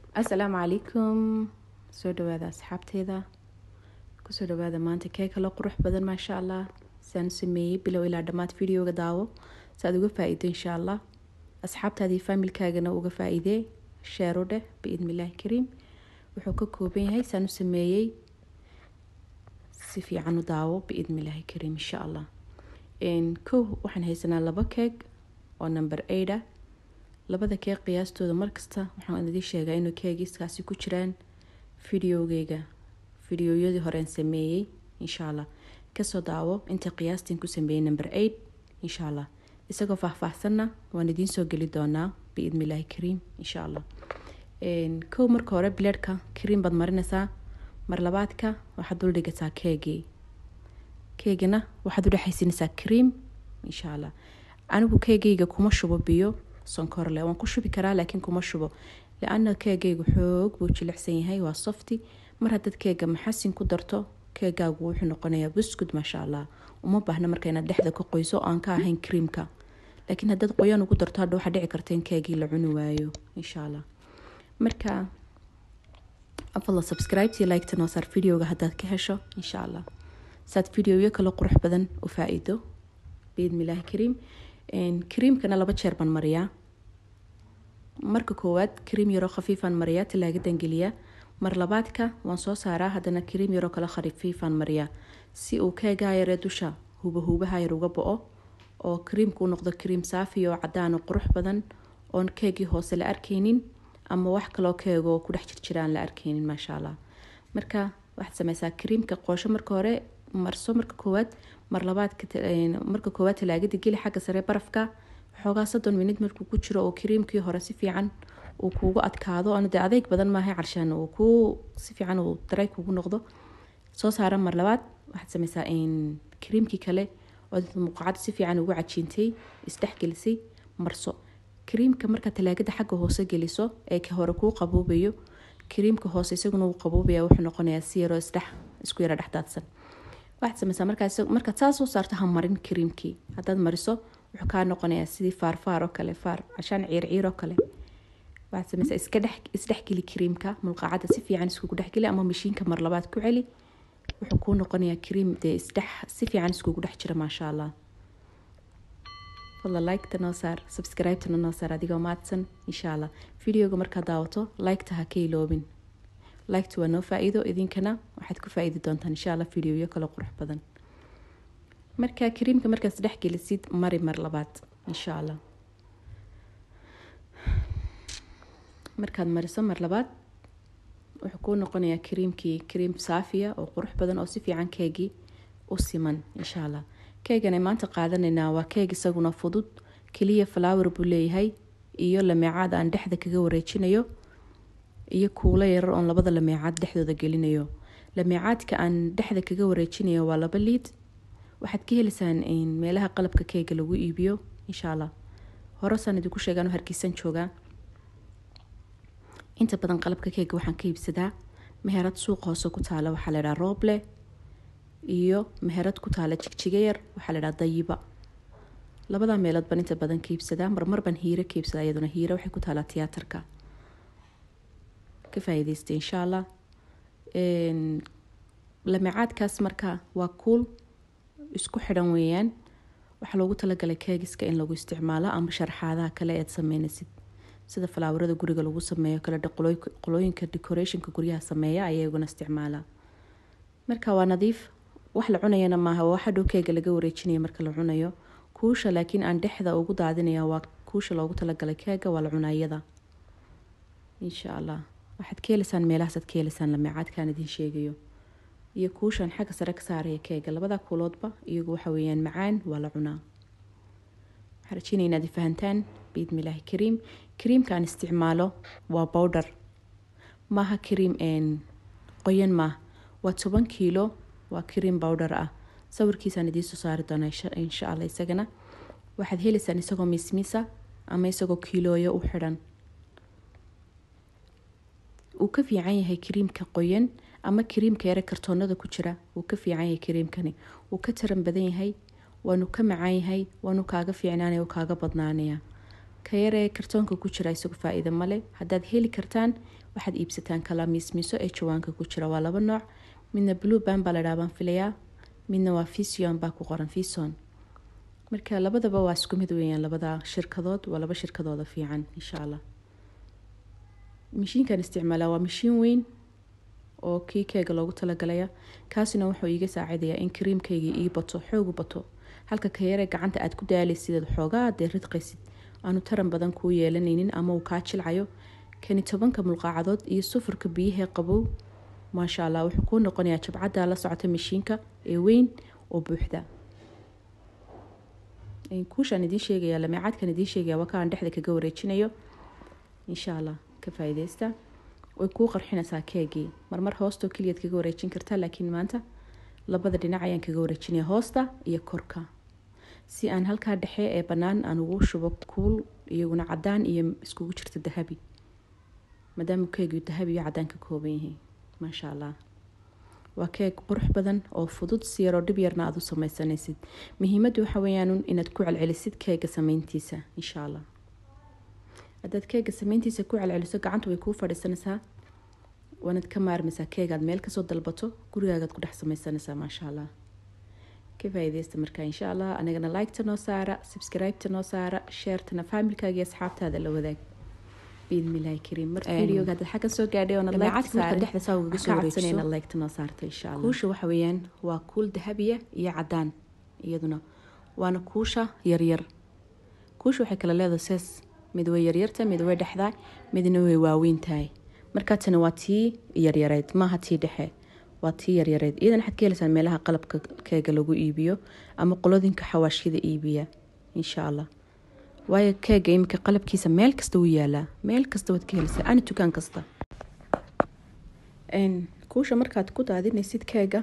asalaamu calaykum soo dhawaada asxaabteeda kusoo dhawaada maanta kee kalo qurux badan maasha allah saan u sameeyey bilow ilaa dhammaad videoga daawo si aad uga faa-iido insha allah asxaabtaadii faamilkaagana uga faa-iidee sheero dheh biidnillaahi kariim wuxuu ka kooban yahay saan u sameeyey si fiican u daawo biidnillaahi kariim insha allah kow waxaan haysanaa laba keeg oo number eight ah labada keeg qiyaastooda markasta waxaan idin sheegaa inuu keegiiskaasi ku jiraan videogeyga videoyadii horeen sameeyey insha allah kasoo daawo inta qiyaastiin ku sameeyey number eight insha allah isagoo faahfaahsanna waan idiin soo geli doonaa biidnillaahi kariim insha allah kow marka hore bileedhka kariim baad marinaysaa mar labaadka waxaad dul dhigataa keegii keegana waxaad u dhexaysinaysaa kariim insha allah anigu keegeyga kuma shubo biyo sonkorle waan ku shubi karaa laakiin kuma shubo liana keegeygu xoog buu jilicsan yahay waa softi mar haddaad keega maxasin ku darto keegaagu wuxuu noqonayaa buskud maasha allah uma baahna marka inaad dhexda ka qoyso aan ka ahayn kriimka laakiin haddaad qoyaan ugu darto hadha waxaa dhici karta in keegii la cuni waayo insha allah marka afadla subscribeti liketa noo saar videoga haddaad ka hesho insha allah saad videoyo kale qurux badan u faa-iido biidnillaahi kariim kariimkana laba jeer baan mariyaa marka koowaad kariim yaroo khafiifaan mariyaa talaagadan geliyaa mar labaadka waan soo saaraa haddana kariim yaroo kale khafiifaan mariyaa si uu keegaa yaree dusha huba huubaha yar uga bo-o oo kariimku u noqdo kariim saafi oo cadaan oo qurux badan oon keegii hoose la arkeynin ama wax kaloo keego ku dhex jirjiraan la arkeynin maasha allah marka waxaad sameysaa kariimka qoosho marka hore marso marka koowaad mar labaad marka koowaad talaagada geli xagga sare barafka xoogaa soddon minid markuu ku jiro oo kariimkii hore si fiican uu kuugu adkaado anu dee adeeg badan maahay carshaan uu ku si fiican uu daray kugu noqdo soo saara mar labaad waxaad sameysaa kariimkii kale oo muqacada si fiican ugu cajiintay isdhexgelisay marso kariimka markaa talaagada xagga hoose geliso ee ka hore kuu qaboobayo kariimka hoose isaguna uu qaboobaya wuxuu noqonayaa si yaroo isdhex isku yara dhexdaadsan waxaad sameysaa markaad saa soo saarto ha marin kariimkii haddaad mariso wuxuu kaa noqonayaa sidii faarfaar oo kale faar cashaan ciirciir oo kale waxaad sameysaa iska dhex isdhexgeli kariimka mulqacada si fiican iskugu dhexgeli ama mashiinka mar labaad ku celi wuxuu kuu noqonayaa kariim dee isdhex si fiican iskugu dhex jira maasha allah fadla liketa noo saar subscribetana noo saar adigoo maadsan insha allah videoga markaad daawato liketa ha ka iloobin liketa waa noo faa-iido idinkana waxaad ku faa-iidi doontaan insha allah videoyo kale qurux badan marka kariimka markaad isdhex gelisid mari mar labaad insha allah markaad mariso mar labaad wuxuu kuu noqonayaa kariimkii kariim saafiya oo qurux badan oo si fiican keegii u siman insha allah keegan ay maanta qaadanaynaa waa keeg isaguna fudud keliya flower buu leeyahay iyo lameecaad aan dhexda kaga wareejinayo iyo kuulo yarar oon labada lameecaad dhexdooda gelinayo lameecaadka aan dhexda kaga wareejinayo waa laba liid waxaad ka heliysaan meelaha qalabka keega lagu iibiyo insha allah horesaan idinku sheegaan hargeysan joogaa inta badan qalabka keega waxaan ka iibsadaa meherad suuq hoose ku taala waxaa laydhaha rooble iyo meherad ku taala jigjiga yar waxaa laydhaha dayiba labadaa meelood baan inta badan ka iibsadaa marmar baan hiiro ka iibsadaa iyaduna hiiro waxay ku taalaa tiyaatarka ka faa-iideystay insha allah lameecaadkaas marka waa kuul isku xidhan weeyaan waxaa loogu talagalay keegiska in lagu isticmaalo ama sharxaadaha kale eed sameynaysid sida falaawarada guriga lagu sameeyo kale qolooyinka decorationka guryaha sameeya ayaa iguna isticmaalaa marka waa nadiif wax la cunayana maaha waa waxa dhow keega laga wareejinaya marka la cunayo kuusha laakiin aan dhexda ugu daadinaya waa kuusha loogu talagalay keega waa la cunayada insha allah waxaad ka heliysaan meelahaasaad ka heliysaan lameecaadkaan idin sheegayo iyo kuushan xagga sare ka saaraya keega labada kuuloodba iyagu waxa weeyaan macaan waa la cunaa waxaan rajeynaya inaad fahantaan biidnillaahi kariim kariimka aan isticmaalo waa bowdher maaha kariim qoyan maaha waa toban kiilo waa kariim bowdher ah sawirkiisaan idiinsoo saari doonaa insha allah isagana waxaad heleysaan isagoo miismiisa ama isagoo kiilooyo u xidhan uu ka fiican yahay kariimka qoyan ama kariimka yare kartoonada ku jira wuu ka fiican yahay kariimkani wuu ka taran badan yahay waanu ka macaan yahay waanu kaaga fiicnaanaya kaaga badnaanaya ka yaree kartoonka ku jira isagu faa-iida male haddaad heli kartaan waxaad iibsataan kala miismiiso ee jawaanka ku jira waa laba nooc midna blue ban baa ladhaha baan filayaa midna waa fision baa ku qoran fison marka labadaba waa isku mid weeyaan labada shirkadood waa laba shirkadooda fiican insha allah mashiinkan isticmaalaa waa mashiin weyn oo kii keega loogu talagalaya kaasina wuxuu iiga saacidayaa in kariimkayga ii bato xoogu bato halka ka yaree gacanta aad ku daalaysideed xoogaa dee ridqaysid aanu taran badan kuu yeelanaynin ama uu kaa jilcayo kani tobanka mulqaacadood iyo sufurka biyahee qabow maasha allah wuxuu kuu noqonayaa jabcaddaa la socota mashiinka ee weyn oo buuxda kuushaan idiin sheegaya lameecadkan idiin sheegaya waa kaan dhexda kaga wareejinayo insha allah ka faa'iideysta way kuu qarxinaysaa keegii marmar hoostoo keliyaad kaga wareejin kartaa laakiin maanta labada dhinac ayaan kaga wareejinaya hoosta iyo korka si aan halkaa dhexe ee bannaan aan ugu shubo kuul iyaguna cadaan iyo iskugu jirto dahabi maadaama keegii dahabi iyo cadaan ka kooban yahay maasha allah waa keeg qurux badan oo fudud si yaroo dhib yarna aada u sameysanaysid muhiimaddu waxa weeyaan inaad ku celcelisid keega sameyntiisa insha allah haddaad keega sameyntiisa ku celceliso gacanta way kuu fadhiisanaysaa waanaad ka maarmaysaa keegaad meel kasoo dalbato gurigaagaad ku dhex sameysanaysaa maasha allah ka faa'iideysta marka insha allah anigana liketa noo saara subscribeta noo saara sheertana faamilkaaga iyo asxaabtaada la wadaag biidmillahi kariim marka videoga haddaad xaggan soo gaadhay oonad dhexda saa ugaga soo wareejiso inaad liketa noo saarto insha allah kuusha waxa weeyaan waa kuul dahabiya iyo cadaan iyaduna waana kuusha yaryar kuusha waxay kala leedahay sees mid way yaryarta mid way dhexdaa midna way waaweyn tahay markaatana waa tii yaryareyd maaha tii dhexe waa tii yaryareyd iyadana waxaad ka helaysaan meelaha qalabka keega lagu iibiyo ama qolodinka xawaashyada iibiya insha allah waayo keega iminka qalabkiisa meel kasta wuu yaalaa meel kasta waad ka helaysaa ani dukaan kasta kuusha markaad ku daadinaysid keega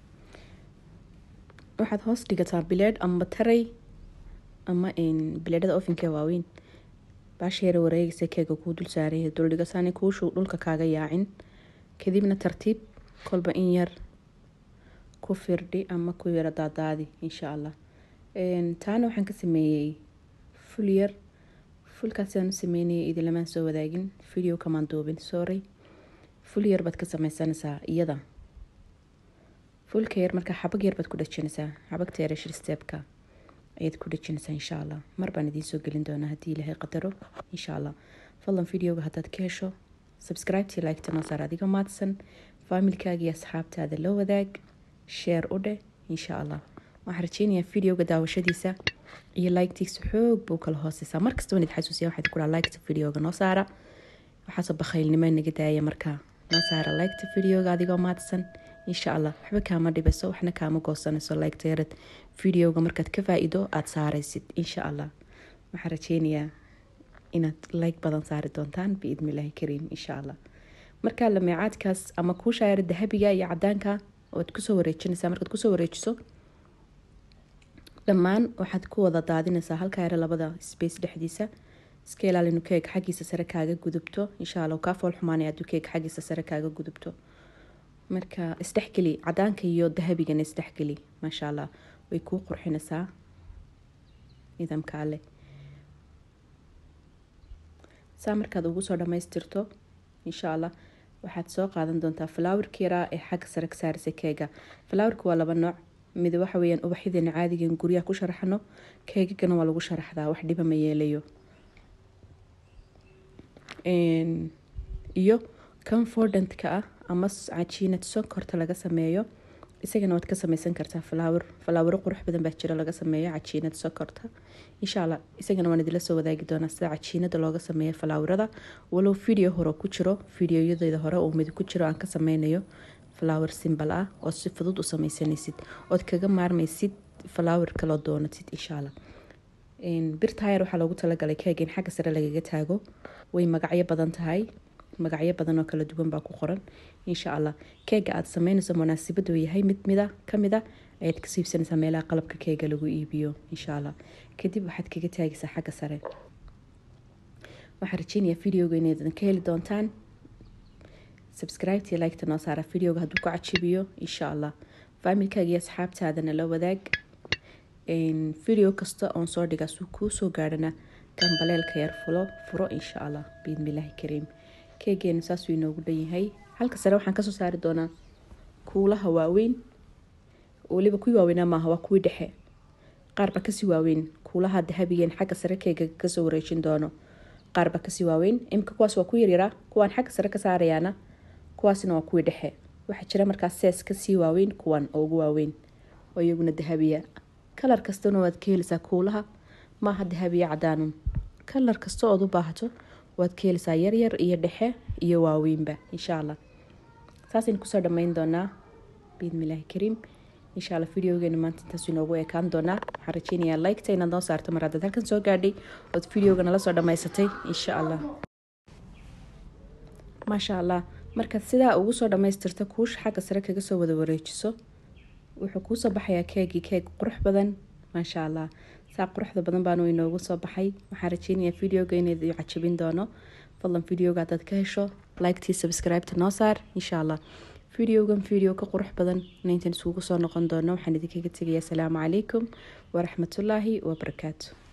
waxaad hoos dhigataa bileed ama taray ama bileedhada ofinkee waaweyn baasheera wareegaysa keega kuu dul saaraya duldhigasaani kuushu dhulka kaaga yaacin kadibna tartiib kolba in yar ku firdhi ama ku yaro daadaadi insha allah taana waxaan ka sameeyey ful yar fulkaasaan u sameynayay idilamaan soo wadaagin video kamaan duubin sorry ful yar baad ka sameysanaysaa iyada fulka yar markaa xabag yar baad ku dhajinaysaa xabagta yare shirsteebka ayaad ku dhejinaysaa insha allah mar baan idiin soo gelin doonaa haddii ilaahay qadaro insha allah fadlan videoga haddaad ka hesho subscribeti liketa noo saar adiga maadsan faamilkaaga iyo asxaabtaada la wadaag sheer u dheh insha allah waxaan rajeynayaa videoga daawashadiisa iyo liketiisa xoog buu kala hooseysaa markasta waan id xasuusiya waxaad ku dhaha liketa videoga noo saara waxaase bakhaylnimo naga daaya markaa noo saara liketa videoga adigoo maadsan insha allah waxba kaama dhibayso waxna kaama goosanayso liketa yarad videoga markaad ka faa-ido aada saaraysid insha allah waxaan rajeynayaa inaad like badan saari doontaan biidnillahi kariim insha allah markaa lameecaadkaas ama kuushaa yara dahabiga iyo cadaanka oad kusoo wareejinaysaa markaad kusoo wareejiso dhammaan waxaad ku wada daadinaysaa halkaa yare labada space dhexdiisa iska ilaalinu keeg xaggiisa sare kaaga gudubto insha allah kaa fool xumaanaya hadduu keeg xaggiisa sare kaaga gudubto marka isdhexgeli cadaanka iyo dahabigana isdhexgeli maasha allah way kuu qurxinaysaa nidaamka ale saa markaad ugu soo dhamaystirto insha allah waxaad soo qaadan doontaa falaawarka yaraa ee xagga sare ka saarisa keega falaawarka waa laba nooc mid waxa weyaan ubaxyadeena caadigan guryaha ku sharaxno keegagana waa lagu sharaxdaa wax dhiba ma yeelayo iyo confordantka ah ama cajiinad sonkorta laga sameeyo isagana waad ka sameysan kartaa falaawar falaawaro qurux badan baa jira laga sameeyo cajiinad sonkorta insha allah isagana waan idila soo wadaagi doonaa sida cajiinada looga sameeyo falaawarada walow video hore ku jiro videoyadeeda hore uu mid ku jiro aan ka sameynayo flower simbal ah oo si fudud u sameysanaysid ood kaga maarmaysid flower kaloo doonatid insha allah birtayar waxaa loogu talagalay keega in xagga sare lagaga taago way magacyo badan tahay magacyo badan oo kala duwan baa ku qoran insha allah keega aada sameynayso munaasabadu yahay mid mida kamid a ayaad ka siibsanaysaa meelaha qalabka keega lagu iibiyo insha allah kadib waxaad kaga taagaysaa xagga sare waxaan rajeynayaa videoga inaydan ka heli doontaan subscribeti liketa noo saara videoga hadduu ku cajibiyo insha allah faamilkaaga iyo asxaabtaadana la wadaag video kasta oon soo dhigaa suu kuu soo gaadhana gambaleelka yar fulo furo insha allah biidnillaahi kariim keegeena saasuu inoogu dhan yahay halka sare waxaan kasoo saari doonaa kuulaha waaweyn weliba kuwii waaweynaa maaha waa kuwii dhexe qaarba kasii waaweyn kuulaha dahabigeen xagga sare keega kasoo wareejin doono qaarba kasii waaweyn imika kuwaas waa ku yaryaraa kuwaan xagga sare ka saarayaana kuwaasna waa kuwii dhexe waxaa jira markaas sees kasii waaweyn kuwan oo ugu waaweyn oo iyaguna dahabiya kalar kastana waad ka helisaa kuulaha maaha dahabiya cadaanun kalar kasta ood u baahato waad ka helisaa yaryar iyo dhexe iyo waaweynba insha allah saasaynu kusoo dhammayn doonaa biidnillaahi kariim insha alla videogeena maanta intaas inoogu ekaan doonaa waxaan rajeynayaa liketa inaad noo saarto mar haddaad halkan soo gaadhay ood videoga nala soo dhammaysatay insha allah maasha allah markaad sidaa ugu soo dhammaystirto kuusha xagga sare kaga soo wada wareejiso wuxuu kuusoo baxayaa keegii keeg qurux badan maasha allah saa quruxda badan baanu inoogu soo baxay waxaan rajeynayaa videoga inayd cajabin doono fadlan videoga haddaad ka hesho liktii subscribeta noo saar insha allah videogan video ka qurux badan inayntan isugu soo noqon doono waxaan idinkaga tegayaa asalaamu calaykum waraxmatullaahi wabarakaatu